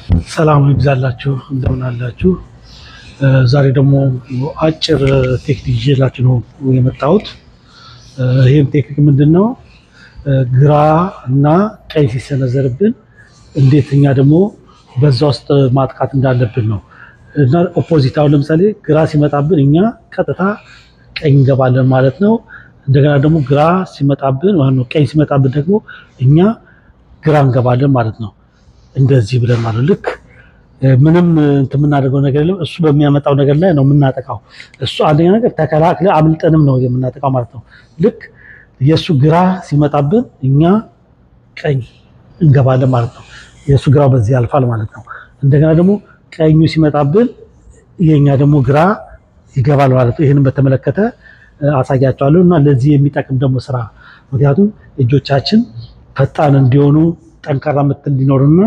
ሰላም ይብዛላችሁ፣ እንደምን አላችሁ? ዛሬ ደግሞ አጭር ቴክኒክ ይዤላችሁ ነው የመጣሁት። ይህም ቴክኒክ ምንድን ነው? ግራ እና ቀኝ ሲሰነዘርብን እንዴት እኛ ደግሞ በዛ ውስጥ ማጥቃት እንዳለብን ነው እና ኦፖዚት፣ አሁን ለምሳሌ ግራ ሲመጣብን እኛ ቀጥታ ቀኝ እንገባለን ማለት ነው። እንደገና ደግሞ ግራ ሲመጣብን ነው ቀኝ ሲመጣብን ደግሞ እኛ ግራ እንገባለን ማለት ነው። እንደዚህ ብለን ማለት ልክ ምንም እንትን የምናደርገው ነገር የለም። እሱ በሚያመጣው ነገር ላይ ነው የምናጠቃው። እሱ አንደኛ ነገር ተከላክለ አምልጠንም ነው የምናጠቃው ማለት ነው። ልክ የእሱ ግራ ሲመጣብን እኛ ቀኝ እንገባለን ማለት ነው። የእሱ ግራው በዚህ ያልፋል ማለት ነው። እንደገና ደግሞ ቀኙ ሲመጣብን የኛ ደግሞ ግራ ይገባል ማለት ነው። ይህንን በተመለከተ አሳያቸዋለሁ እና ለዚህ የሚጠቅም ደግሞ ስራ ምክንያቱም እጆቻችን ፈጣን እንዲሆኑ ጠንካራ ምት እንዲኖርና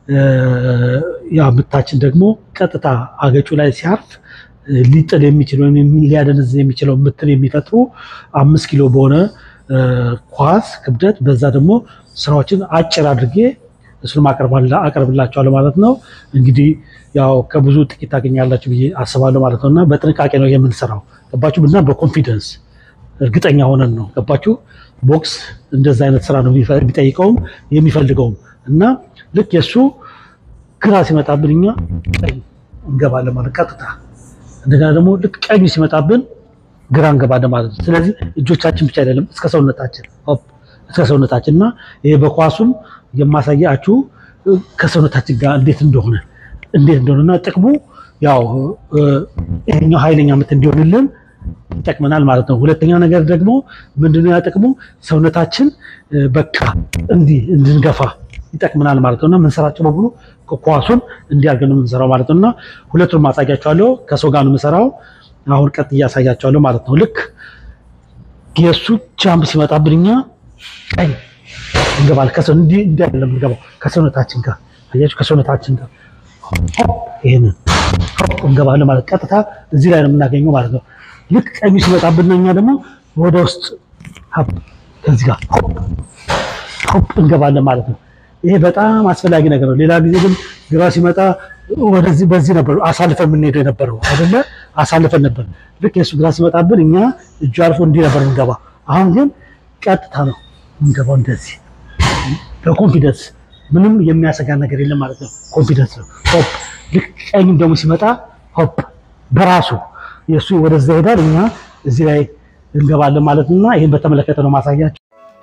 ያ ምታችን ደግሞ ቀጥታ አገጩ ላይ ሲያርፍ ሊጥል የሚችል ወይም ሊያደነዝዝ የሚችለው ምትን የሚፈጥሩ አምስት ኪሎ በሆነ ኳስ ክብደት በዛ ደግሞ ስራዎችን አጭር አድርጌ እሱንም አቀርብላቸዋለሁ ማለት ነው። እንግዲህ ያው ከብዙ ጥቂት ታገኛላችሁ ብዬ አስባለሁ ማለት ነው እና በጥንቃቄ ነው የምንሰራው ገባችሁ እና በኮንፊደንስ እርግጠኛ ሆነን ነው ገባችሁ። ቦክስ እንደዛ አይነት ስራ ነው የሚጠይቀውም የሚፈልገውም እና ልክ የእሱ ግራ ሲመጣብን እኛ ቀኝ እንገባለን ማለት ቀጥታ። እንደገና ደግሞ ልክ ቀኝ ሲመጣብን ግራ እንገባለን ማለት ነው። ስለዚህ እጆቻችን ብቻ አይደለም እስከ ሰውነታችን እስከ ሰውነታችን እና ይሄ በኳሱም የማሳያችሁ ከሰውነታችን ጋር እንዴት እንደሆነ እንዴት እንደሆነና ጥቅሙ ያው ይሄኛው ኃይለኛ ምት እንዲሆንልን ይጠቅመናል ማለት ነው። ሁለተኛ ነገር ደግሞ ምንድነው ያ ጥቅሙ ሰውነታችን በቃ እንዲህ እንድንገፋ ይጠቅመናል ማለት ነው እና የምንሰራቸው በሙሉ ኳሱን እንዲያርገን ነው የምንሰራው ማለት ነው እና ሁለቱን ማሳያቸዋለሁ። ከሰው ጋር ነው የምሰራው። አሁን ቀጥ እያሳያቸዋለሁ ማለት ነው። ልክ የእሱ ጃምፕ ሲመጣብን እኛ ቀኝ እንገባል። ከሰው እንዲህ እንዲህ አይደለም የምንገባው ከሰውነታችን ጋር አያችሁ፣ ከሰውነታችን ጋር ይሄንን እንገባለን ማለት ቀጥታ እዚህ ላይ ነው የምናገኘው ማለት ነው። ልክ ቀኙ ሲመጣብን እኛ ደግሞ ወደ ውስጥ ከዚህ ጋር ሆፕ እንገባለን ማለት ነው። ይሄ በጣም አስፈላጊ ነገር ነው። ሌላ ጊዜ ግን ግራ ሲመጣ ወደዚህ በዚህ ነበር አሳልፈን የምንሄደው የነበረው አይደለ? አሳልፈን ነበር። ልክ የእሱ ግራ ሲመጣብን እኛ እጁ አልፎ እንዲህ ነበር እንገባ። አሁን ግን ቀጥታ ነው እንገባው እንደዚህ በኮንፊደንስ ምንም የሚያሰጋ ነገር የለም ማለት ነው። ኮንፊደንስ ነው። ሆፕ ልክ ቀኝም ደግሞ ሲመጣ ሆፕ በራሱ የእሱ ወደዛ ይሄዳል፣ እኛ እዚህ ላይ እንገባለን ማለት እና ይህን በተመለከተ ነው ማሳያቸው።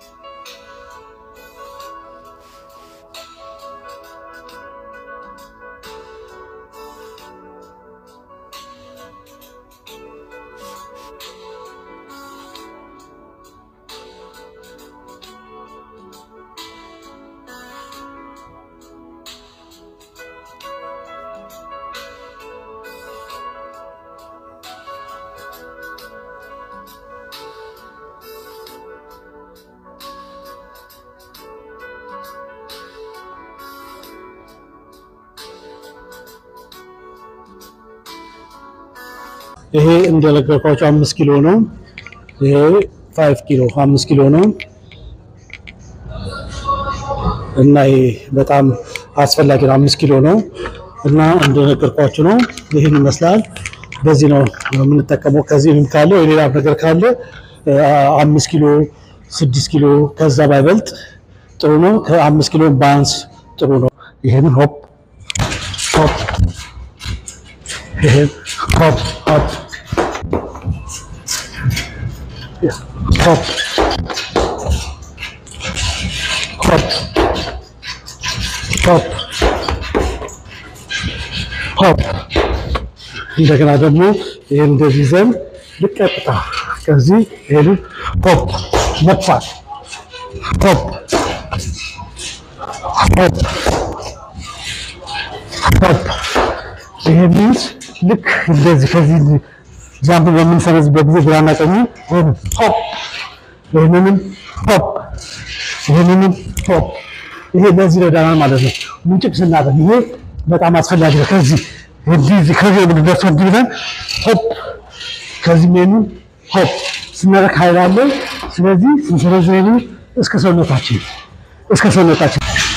ይሄ እንደነገርኳቸው አምስት ኪሎ ነው። ይሄ ፋይቭ ኪሎ አምስት ኪሎ ነው እና ይሄ በጣም አስፈላጊ ነው። አምስት ኪሎ ነው እና እንደነገርኳችሁ ነው። ይህን ይመስላል። በዚህ ነው የምንጠቀመው። ከዚህም ካለ የሌላ ነገር ካለ አምስት ኪሎ ስድስት ኪሎ ከዛ ባይበልጥ ጥሩ ነው። ከአምስት ኪሎ ባንስ ጥሩ ነው። ይሄንን ሆፕ ሆፕ ይሄን ሆፕ ሆፕ ሆፕ ሆፕ ሆፕ ሆፕ እንደገና ደግሞ ይሄን እንደዚህ ይዘን ልቀጥታ ከዚህ ይሄን ሆፕ መጥፋት ሆፕ ሆፕ ሆፕ ይሄ ሚንስ ልክ እንደዚህ ከዚህ ጃምፕ በምንሰረዝበት ጊዜ ግራና ቀኙ ሆፕ ይህንንም ሆፕ ይህንንም ሆፕ ይሄ ለዚህ ረዳናል ማለት ነው። ምንጭቅ ስናደርግ ይሄ በጣም አስፈላጊ ነው። ከዚህ እንዲህ ከዚህ የምንደርሶ እንዲህ ብለን ሆፕ ከዚህ ሜኑ ሆፕ ስናደርግ ኃይል አለ። ስለዚህ ስንሰረዝ እስከ ሰውነታችን እስከ ሰውነታችን